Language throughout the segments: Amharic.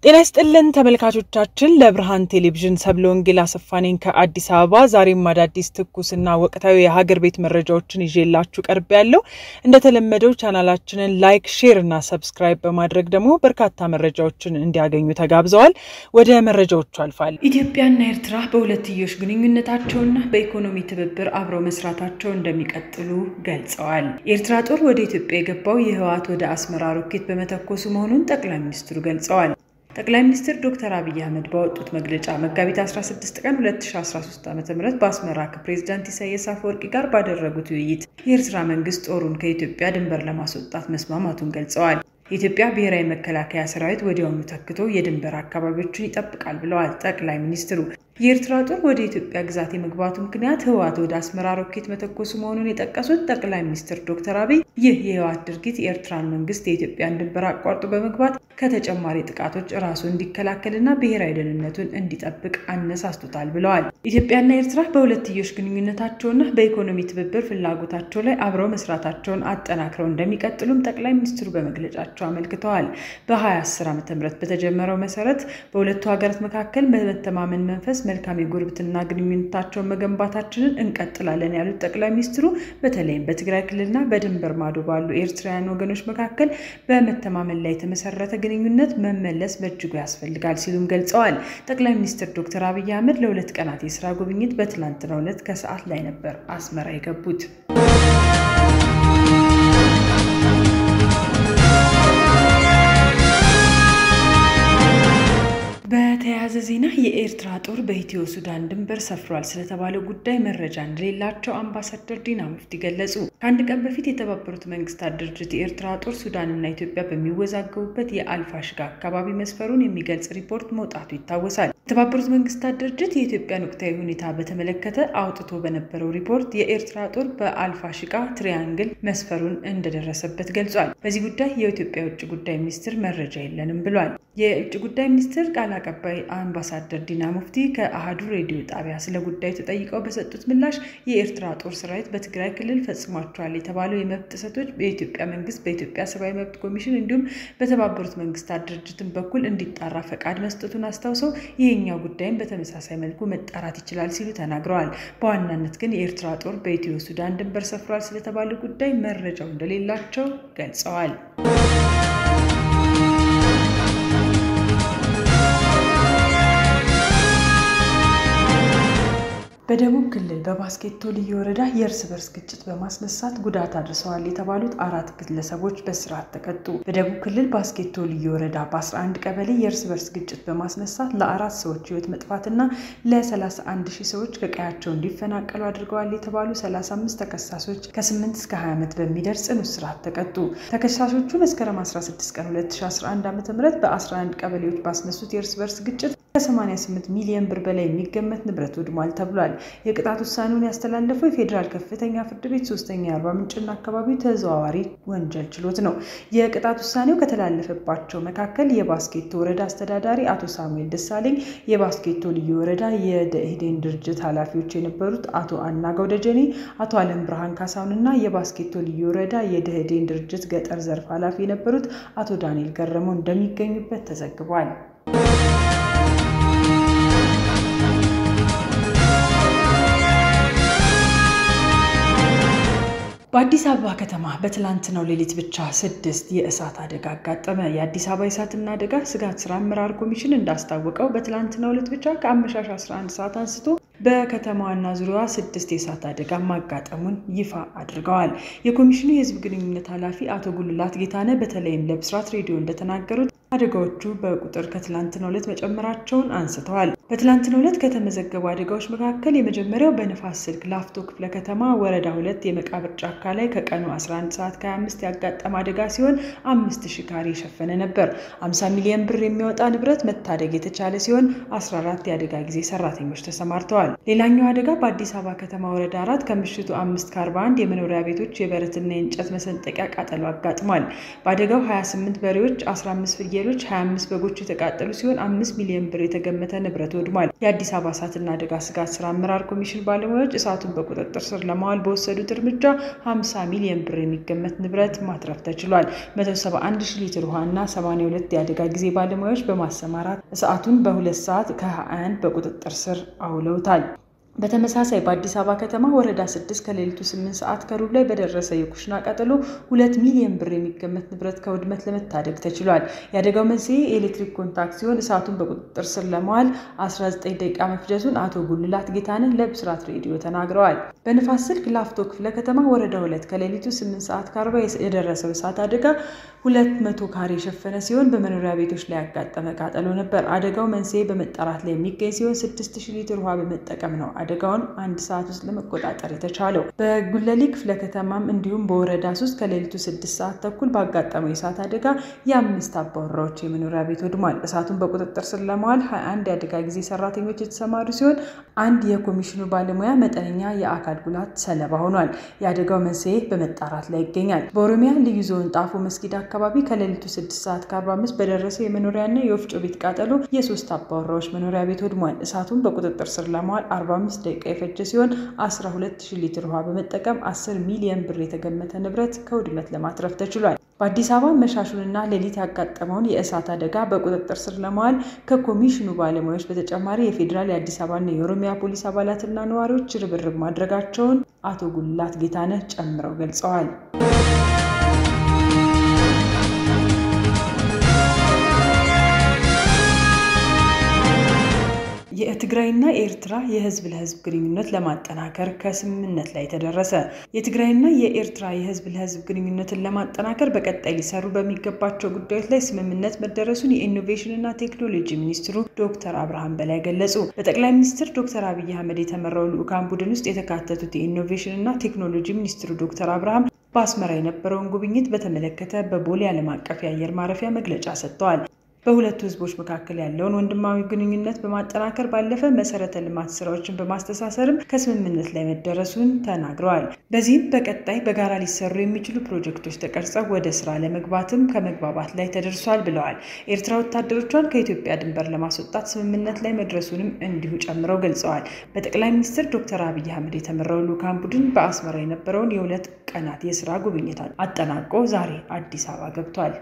ጤና ይስጥልን ተመልካቾቻችን፣ ለብርሃን ቴሌቪዥን ሰብለ ወንጌል አሰፋ ነኝ ከአዲስ አበባ። ዛሬም አዳዲስ ትኩስና ወቅታዊ የሀገር ቤት መረጃዎችን ይዤላችሁ ቀርብ ያለው እንደተለመደው ቻናላችንን ላይክ፣ ሼር እና ሰብስክራይብ በማድረግ ደግሞ በርካታ መረጃዎችን እንዲያገኙ ተጋብዘዋል። ወደ መረጃዎቹ አልፋል። ኢትዮጵያና ኤርትራ በሁለትዮሽ ግንኙነታቸውና በኢኮኖሚ ትብብር አብረው መስራታቸው እንደሚቀጥሉ ገልጸዋል። የኤርትራ ጦር ወደ ኢትዮጵያ የገባው የህወሓት ወደ አስመራ ሮኬት በመተኮሱ መሆኑን ጠቅላይ ሚኒስትሩ ገልጸዋል። ጠቅላይ ሚኒስትር ዶክተር አብይ አህመድ ባወጡት መግለጫ መጋቢት 16 ቀን 2013 ዓ ም በአስመራ ከፕሬዚዳንት ኢሳያስ አፈወርቂ ጋር ባደረጉት ውይይት የኤርትራ መንግስት ጦሩን ከኢትዮጵያ ድንበር ለማስወጣት መስማማቱን ገልጸዋል። የኢትዮጵያ ብሔራዊ መከላከያ ሰራዊት ወዲያውኑ ተክቶ የድንበር አካባቢዎችን ይጠብቃል ብለዋል ጠቅላይ ሚኒስትሩ። የኤርትራ ጦር ወደ ኢትዮጵያ ግዛት የመግባቱ ምክንያት ህወሓት ወደ አስመራ ሮኬት መተኮሱ መሆኑን የጠቀሱት ጠቅላይ ሚኒስትር ዶክተር አብይ ይህ የህወሓት ድርጊት የኤርትራን መንግስት የኢትዮጵያን ድንበር አቋርጦ በመግባት ከተጨማሪ ጥቃቶች ራሱ እንዲከላከልና ብሔራዊ ደህንነቱን እንዲጠብቅ አነሳስቶታል ብለዋል። ኢትዮጵያና ኤርትራ በሁለትዮሽ ግንኙነታቸውና በኢኮኖሚ ትብብር ፍላጎታቸው ላይ አብረው መስራታቸውን አጠናክረው እንደሚቀጥሉም ጠቅላይ ሚኒስትሩ በመግለጫቸው አመልክተዋል። በ2010 ዓ ም በተጀመረው መሰረት በሁለቱ ሀገራት መካከል በመተማመን መንፈስ መልካም የጉርብትና ግንኙነታቸውን መገንባታችንን እንቀጥላለን ያሉት ጠቅላይ ሚኒስትሩ በተለይም በትግራይ ክልልና በድንበር ማዶ ባሉ ኤርትራውያን ወገኖች መካከል በመተማመን ላይ የተመሰረተ ግንኙነት መመለስ በእጅጉ ያስፈልጋል ሲሉም ገልጸዋል። ጠቅላይ ሚኒስትር ዶክተር አብይ አህመድ ለሁለት ቀናት የስራ ጉብኝት በትላንትናው ዕለት ከሰዓት ላይ ነበር አስመራ የገቡት። በተያያዘ ዜና የኤርትራ ጦር በኢትዮ ሱዳን ድንበር ሰፍሯል ስለተባለው ጉዳይ መረጃ እንደሌላቸው አምባሳደር ዲና ሙፍቲ ገለጹ። ከአንድ ቀን በፊት የተባበሩት መንግስታት ድርጅት የኤርትራ ጦር ሱዳንና ኢትዮጵያ በሚወዛገቡበት የአልፋሽጋ አካባቢ መስፈሩን የሚገልጽ ሪፖርት መውጣቱ ይታወሳል። የተባበሩት መንግስታት ድርጅት የኢትዮጵያን ወቅታዊ ሁኔታ በተመለከተ አውጥቶ በነበረው ሪፖርት የኤርትራ ጦር በአልፋሽጋ ትሪያንግል መስፈሩን እንደደረሰበት ገልጿል። በዚህ ጉዳይ የኢትዮጵያ የውጭ ጉዳይ ሚኒስትር መረጃ የለንም ብሏል። የውጭ ጉዳይ ሚኒስትር ቃል አቀባይ አምባሳደር ዲና ሙፍቲ ከአህዱ ሬዲዮ ጣቢያ ስለ ጉዳዩ ተጠይቀው በሰጡት ምላሽ የኤርትራ ጦር ሰራዊት በትግራይ ክልል ፈጽሟቸዋል የተባለው የመብት ጥሰቶች በኢትዮጵያ መንግስት፣ በኢትዮጵያ ሰብአዊ መብት ኮሚሽን እንዲሁም በተባበሩት መንግስታት ድርጅትን በኩል እንዲጣራ ፈቃድ መስጠቱን አስታውሰው ይህኛው ጉዳይም በተመሳሳይ መልኩ መጣራት ይችላል ሲሉ ተናግረዋል። በዋናነት ግን የኤርትራ ጦር በኢትዮ ሱዳን ድንበር ሰፍሯል ስለተባለው ጉዳይ መረጃው እንደሌላቸው ገልጸዋል። በደቡብ ክልል በባስኬቶ ልዩ ወረዳ የእርስ በርስ ግጭት በማስነሳት ጉዳት አድርሰዋል የተባሉት አራት ግለሰቦች በስርዓት ተቀጡ። በደቡብ ክልል ባስኬቶ ልዩ ወረዳ በ11 ቀበሌ የእርስ በርስ ግጭት በማስነሳት ለአራት ሰዎች ህይወት መጥፋትና ለ31 ሺህ ሰዎች ከቀያቸው እንዲፈናቀሉ አድርገዋል የተባሉ 35 ተከሳሾች ከ8 እስከ 20 ዓመት በሚደርስ ጽኑ እስራት ተቀጡ። ተከሳሾቹ መስከረም 16 ቀን 2011 ዓ ም በ11 ቀበሌዎች ባስነሱት የእርስ በርስ ግጭት ከ88 ሚሊዮን ብር በላይ የሚገመት ንብረት ወድሟል ተብሏል። የቅጣት ውሳኔውን ያስተላለፈው የፌዴራል ከፍተኛ ፍርድ ቤት ሶስተኛ የአርባ ምንጭና አካባቢው ተዘዋዋሪ ወንጀል ችሎት ነው። የቅጣት ውሳኔው ከተላለፈባቸው መካከል የባስኬቶ ወረዳ አስተዳዳሪ አቶ ሳሙኤል ደሳለኝ፣ የባስኬቶ ልዩ ወረዳ የደኢህዴን ድርጅት ኃላፊዎች የነበሩት አቶ አናጋው ደጀኔ፣ አቶ አለም ብርሃን ካሳሁን እና የባስኬቶ ልዩ ወረዳ የደኢህዴን ድርጅት ገጠር ዘርፍ ኃላፊ የነበሩት አቶ ዳንኤል ገረመው እንደሚገኙበት ተዘግቧል። በአዲስ አበባ ከተማ በትላንትናው ሌሊት ብቻ ስድስት የእሳት አደጋ አጋጠመ። የአዲስ አበባ የእሳትና አደጋ ስጋት ስራ አመራር ኮሚሽን እንዳስታወቀው በትላንትናው ዕለት ብቻ ከአመሻሽ 11 ሰዓት አንስቶ በከተማዋና ዙሪያዋ ስድስት የእሳት አደጋ ማጋጠሙን ይፋ አድርገዋል። የኮሚሽኑ የሕዝብ ግንኙነት ኃላፊ አቶ ጉልላት ጌታነህ በተለይም ለብስራት ሬዲዮ እንደተናገሩት አደጋዎቹ በቁጥር ከትላንትናው ዕለት መጨመራቸውን አንስተዋል። በትላንትናው ዕለት ከተመዘገቡ አደጋዎች መካከል የመጀመሪያው በንፋስ ስልክ ላፍቶ ክፍለ ከተማ ወረዳ ሁለት የመቃብር ጫካ ላይ ከቀኑ 11 ሰዓት ከ25 ያጋጠመ አደጋ ሲሆን አምስት ሺህ ካሬ የሸፈነ ነበር። 50 ሚሊዮን ብር የሚያወጣ ንብረት መታደግ የተቻለ ሲሆን 14 የአደጋ ጊዜ ሰራተኞች ተሰማርተዋል። ሌላኛው አደጋ በአዲስ አበባ ከተማ ወረዳ አራት ከምሽቱ አምስት ከ41 የመኖሪያ ቤቶች የብረትና የእንጨት መሰንጠቂያ ቃጠሎ አጋጥሟል። በአደጋው 28 በሬዎች፣ 15 ፍየሎች፣ 25 በጎች የተቃጠሉ ሲሆን አምስት ሚሊዮን ብር የተገመተ ንብረት ወድሟል። የአዲስ አበባ እሳትና አደጋ ስጋት ስራ አመራር ኮሚሽን ባለሙያዎች እሳቱን በቁጥጥር ስር ለማዋል በወሰዱት እርምጃ 50 ሚሊዮን ብር የሚገመት ንብረት ማትረፍ ተችሏል። 171 ሺህ ሊትር ውሃና 82 የአደጋ ጊዜ ባለሙያዎች በማሰማራት እሳቱን በሁለት ሰዓት ከ21 በቁጥጥር ስር አውለውታል። በተመሳሳይ በአዲስ አበባ ከተማ ወረዳ ስድስት ከሌሊቱ ስምንት ሰዓት ከሩብ ላይ በደረሰ የኩሽና ቃጠሎ ሁለት ሚሊዮን ብር የሚገመት ንብረት ከውድመት ለመታደግ ተችሏል። የአደጋው መንስኤ የኤሌክትሪክ ኮንታክት ሲሆን እሳቱን በቁጥጥር ስር ለማዋል 19 ደቂቃ መፍጀቱን አቶ ጉልላት ጌታንን ለብስራት ሬዲዮ ተናግረዋል። በንፋስ ስልክ ላፍቶ ክፍለ ከተማ ወረዳ ሁለት ከሌሊቱ ስምንት ሰዓት ከአርባ የደረሰው እሳት አደጋ ሁለት መቶ ካሬ የሸፈነ ሲሆን በመኖሪያ ቤቶች ላይ ያጋጠመ ቃጠሎ ነበር። አደጋው መንስኤ በመጣራት ላይ የሚገኝ ሲሆን ስድስት ሺህ ሊትር ውሃ በመጠቀም ነው አደጋውን አንድ ሰዓት ውስጥ ለመቆጣጠር የተቻለው። በጉለሌ ክፍለ ከተማም እንዲሁም በወረዳ ሶስት ከሌሊቱ ስድስት ሰዓት ተኩል ባጋጠመው የእሳት አደጋ የአምስት አባወራዎች የመኖሪያ ቤት ወድሟል። እሳቱን በቁጥጥር ስር ለማዋል 21 የአደጋ ጊዜ ሰራተኞች የተሰማሩ ሲሆን አንድ የኮሚሽኑ ባለሙያ መጠነኛ የአካል ጉዳት ሰለባ ሆኗል። የአደጋው መንስኤ በመጣራት ላይ ይገኛል። በኦሮሚያ ልዩ ዞን ጣፎ መስጊድ አካባቢ ከሌሊቱ 6 ሰዓት ከ45 በደረሰው የመኖሪያና የወፍጮ ቤት ቃጠሎ የሶስት አባወራዎች መኖሪያ ቤት ወድሟል። እሳቱን በቁጥጥር ስር ለማዋል 45 ደቂቃ የፈጀ ሲሆን 12000 ሊትር ውሃ በመጠቀም 10 ሚሊዮን ብር የተገመተ ንብረት ከውድመት ለማትረፍ ተችሏል። በአዲስ አበባ መሻሹንና ሌሊት ያጋጠመውን የእሳት አደጋ በቁጥጥር ስር ለማዋል ከኮሚሽኑ ባለሙያዎች በተጨማሪ የፌዴራል የአዲስ አበባና የኦሮሚያ ፖሊስ አባላትና ነዋሪዎች ርብርብ ማድረጋቸውን አቶ ጉልላት ጌታነህ ጨምረው ገልጸዋል። የትግራይና የኤርትራ የህዝብ ለህዝብ ግንኙነት ለማጠናከር ከስምምነት ላይ ተደረሰ። የትግራይና የኤርትራ የህዝብ ለህዝብ ግንኙነትን ለማጠናከር በቀጣይ ሊሰሩ በሚገባቸው ጉዳዮች ላይ ስምምነት መደረሱን የኢኖቬሽንና ቴክኖሎጂ ሚኒስትሩ ዶክተር አብርሃም በላይ ገለጹ። በጠቅላይ ሚኒስትር ዶክተር አብይ አህመድ የተመራው ልዑካን ቡድን ውስጥ የተካተቱት የኢኖቬሽንና ቴክኖሎጂ ሚኒስትሩ ዶክተር አብርሃም በአስመራ የነበረውን ጉብኝት በተመለከተ በቦሌ ዓለም አቀፍ የአየር ማረፊያ መግለጫ ሰጥተዋል። በሁለቱ ህዝቦች መካከል ያለውን ወንድማዊ ግንኙነት በማጠናከር ባለፈ መሰረተ ልማት ስራዎችን በማስተሳሰርም ከስምምነት ላይ መደረሱን ተናግረዋል። በዚህም በቀጣይ በጋራ ሊሰሩ የሚችሉ ፕሮጀክቶች ተቀርጸው ወደ ስራ ለመግባትም ከመግባባት ላይ ተደርሷል ብለዋል። ኤርትራ ወታደሮቿን ከኢትዮጵያ ድንበር ለማስወጣት ስምምነት ላይ መድረሱንም እንዲሁ ጨምረው ገልጸዋል። በጠቅላይ ሚኒስትር ዶክተር አብይ አህመድ የተመራው ልዑካን ቡድን በአስመራ የነበረውን የሁለት ቀናት የስራ ጉብኝት አጠናቆ ዛሬ አዲስ አበባ ገብቷል።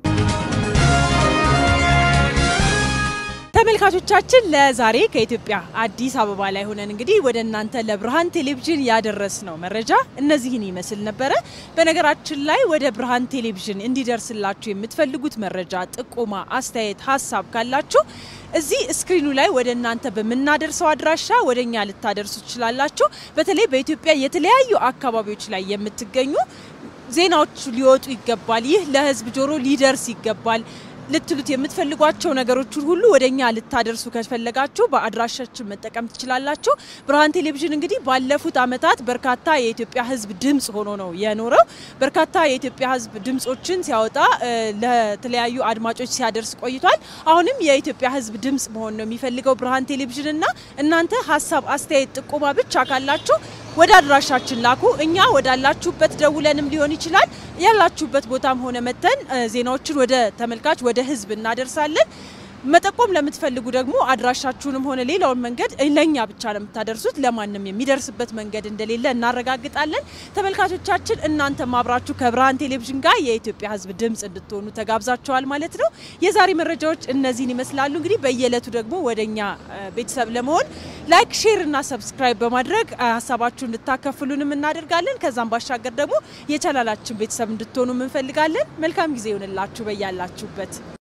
ተመልካቾቻችን ለዛሬ ከኢትዮጵያ አዲስ አበባ ላይ ሆነን እንግዲህ ወደ እናንተ ለብርሃን ቴሌቪዥን ያደረስነው መረጃ እነዚህን ይመስል ነበረ። በነገራችን ላይ ወደ ብርሃን ቴሌቪዥን እንዲደርስላችሁ የምትፈልጉት መረጃ፣ ጥቆማ፣ አስተያየት፣ ሀሳብ ካላችሁ እዚህ ስክሪኑ ላይ ወደ እናንተ በምናደርሰው አድራሻ ወደ እኛ ልታደርሱ ትችላላችሁ። በተለይ በኢትዮጵያ የተለያዩ አካባቢዎች ላይ የምትገኙ ዜናዎቹ ሊወጡ ይገባል፣ ይህ ለህዝብ ጆሮ ሊደርስ ይገባል ልትሉት የምትፈልጓቸው ነገሮችን ሁሉ ወደ እኛ ልታደርሱ ከፈለጋችሁ በአድራሻችን መጠቀም ትችላላችሁ። ብርሃን ቴሌቪዥን እንግዲህ ባለፉት ዓመታት በርካታ የኢትዮጵያ ሕዝብ ድምፅ ሆኖ ነው የኖረው። በርካታ የኢትዮጵያ ሕዝብ ድምፆችን ሲያወጣ ለተለያዩ አድማጮች ሲያደርስ ቆይቷል። አሁንም የኢትዮጵያ ሕዝብ ድምፅ መሆን ነው የሚፈልገው ብርሃን ቴሌቪዥን እና እናንተ ሀሳብ፣ አስተያየት፣ ጥቆማ ብቻ ካላችሁ ወደ አድራሻችን ላኩ። እኛ ወዳላችሁበት ደውለንም ሊሆን ይችላል ያላችሁበት ቦታም ሆነ መተን ዜናዎችን ወደ ተመልካች ወደ ህዝብ እናደርሳለን። መጠቆም ለምትፈልጉ ደግሞ አድራሻችሁንም ሆነ ሌላውን መንገድ ለእኛ ብቻ ነው የምታደርሱት። ለማንም የሚደርስበት መንገድ እንደሌለ እናረጋግጣለን። ተመልካቾቻችን እናንተም አብራችሁ ከብርሃን ቴሌቪዥን ጋር የኢትዮጵያ ህዝብ ድምፅ እንድትሆኑ ተጋብዛችኋል ማለት ነው። የዛሬ መረጃዎች እነዚህን ይመስላሉ። እንግዲህ በየዕለቱ ደግሞ ወደ እኛ ቤተሰብ ለመሆን ላይክ፣ ሼር እና ሰብስክራይብ በማድረግ ሀሳባችሁ እንድታከፍሉንም እናደርጋለን። ከዛም ባሻገር ደግሞ የቻናላችን ቤተሰብ እንድትሆኑ እንፈልጋለን። መልካም ጊዜ ይሆንላችሁ በያላችሁበት